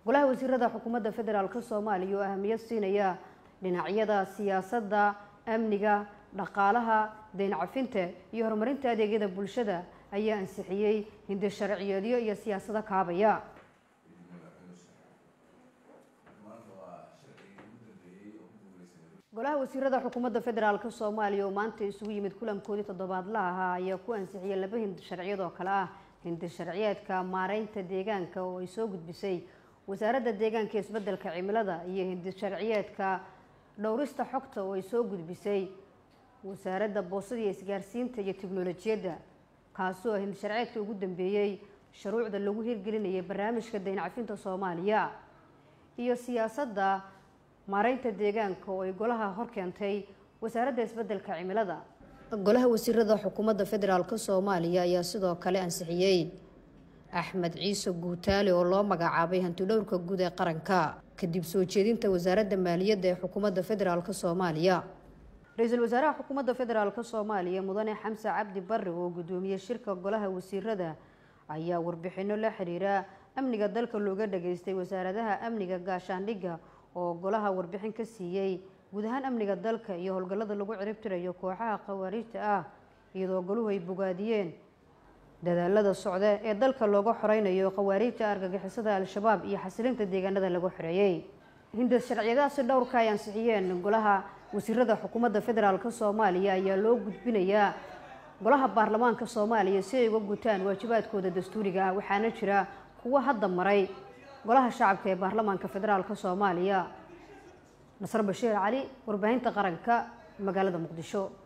golaha wasiirada xukuumadda federaalk soomaaliya oo ahamiyad siinaya dhinacyada siyaasadda amniga dhaqaalaha deyn cafinta iyo horumarinta adeegyada bulshada ayaa ansixiyey hindi sharciyeedyo iyo siyaasado kaabaya golaha wasiirada xukuumadda federaalk soomaaliya oo maanta isugu yimid kulankoodii toddobaadlaha ahaa ayaa ku ansixiyay laba hindi sharciyad oo kale ah hindi sharciyeedka maareynta deegaanka oo ay soo gudbisay wasaaradda deegaanka isbeddelka cimilada iyo hindi sharciyeedka dhowrista xogta oo ay soo gudbisay wasaaradda boosada iyo isgaarsiinta iyo tiknolojiyadda kaasoo hindi sharciyeedka ugu dambeeyey shuruucda lagu hirgelinayay barnaamijka dayn cafinta soomaaliya iyo siyaasadda maareynta deegaanka oo ay golaha hor keentay wasaaradda isbeddelka cimilada golaha wasiirada xukuumadda federaalk soomaaliya ayaa sidoo kale ansixiyey axmed ciise guutaale oo loo magacaabay hantidhowrka guud ee qaranka kadib soo jeedinta wasaaradda maaliyadda ee xukuumadda federaalk soomaaliya ra-iisul wasaaraha xukuumadda federaalk soomaaliya mudane xamse cabdi barre oo guddoomiyey shirka golaha wasiirada ayaa warbixino la xiriira amniga dalka looga dhageystay wasaaradaha amniga gaashaandhigga oo golaha warbixin ka siiyey guud ahaan amniga dalka iyo howlgallada lagu ciribtirayo kooxaha khawaariijta ah iyadoo goluhu ay bogaadiyeen dadaalada socda ee dalka looga xoreynayo khawaariijta argagixisada al-shabaab iyo xasilinta deegaanada lagu xoreeyey hinda sharciyadaasi dhowrka ay ansixiyeen golaha wasiirada xukuumadda federaalk soomaaliya ayaa loo gudbinayaa golaha baarlamaanka soomaaliya si ay uga gutaan waajibaadkooda dastuuriga ah waxaana jira kuwo hadda maray golaha shacabka ee baarlamaanka federaalk soomaaliya nasr bashiir cali warbaahinta qaranka magaalada muqdisho